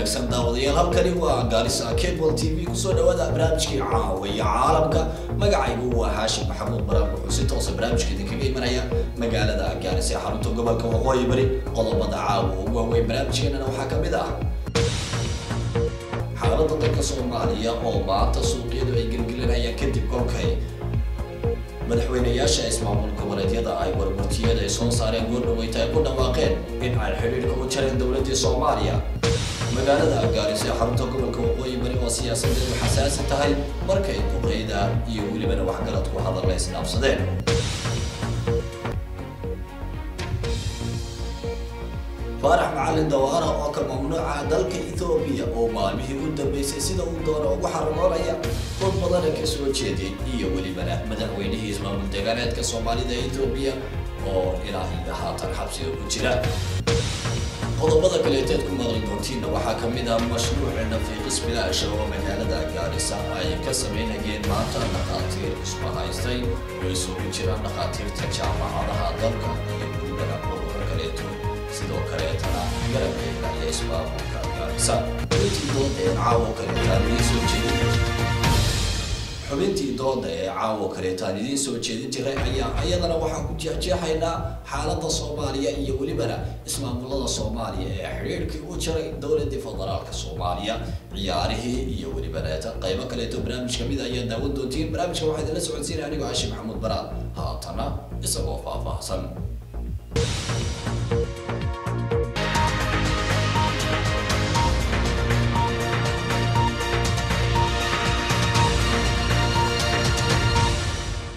wanaagsan daawadayaal halkani waa gaarisa cable t v kusoo dhawaada barnaamijkii caawiya caalamka magacaygu waa haashim maxamuud baraam wuxuu si toosa barnaamijka idinkaga imanaya magaalada gaarisa ee xarunta gobolka waqooyi bari qodobada caawa ugu waaweyn barnaamijkeenana waxaa ka mid ah xaaladda dalka soomaaliya oo maanta suuqyadu ay gelgelinayaan kadib kolkay madaxweynayaasha ismaamul goboleedyada ay warburtiyada ay soo saareen goordhaweyta ay ku dhawaaqeen in ay xidhiidhka u jareen dowladdii soomaaliya magaalada gaarisa ee xarunta gobolka waqooyi bari oo siyaasadeedu xasaasi tahay markay duqeyda iyo welibana waxgaradku hadalla isdhaafsadeen faarax macalin dawaara oo ka mamnuuca dalka ethoobiya oo maalmihii u dambeysay sida uu doono ugu xaragoonaya dad badana ka soo jeeday iyo welibana madaxweynihii ismaamul deegaaneedka soomaalida ee ethoobiya oo ilaa iyo haatan xabsiga ku jira qodobada kaleeteed ku maqli doontiinna waxaa ka mid ah mashruuci nafiiqis bilaasha oo magaalada gaarisa ay ka samaynayeen maanta dhakhaatiir isma haystay oo isugu jiraan dhakhaatiirta jaamacadaha dalka iyo welibana ururo kaleeto sidoo kaleetana garabkeeda iyo ismaamulka gaarisa xubintii dooda ee caawo kaleetaan idiin soo jeedin xubintii dooda ee caawo kaleetaan idiin soo jeedin jiray ayaa iyadana waxaan ku jeexjeexaynaa xaaladda soomaaliya iyo welibana ismaamulada soomaaliya ee xidhiidhkii u jaray dowladii federaalka soomaaliya ciyaarihii iyo welibana qaybo kaleeto barnaamij kamid ayaa daawan doontiin barnaamijka waxaa idinla socodsiinaya anigoo caashi maxamuud baraad haatana isagoo faahfaahsan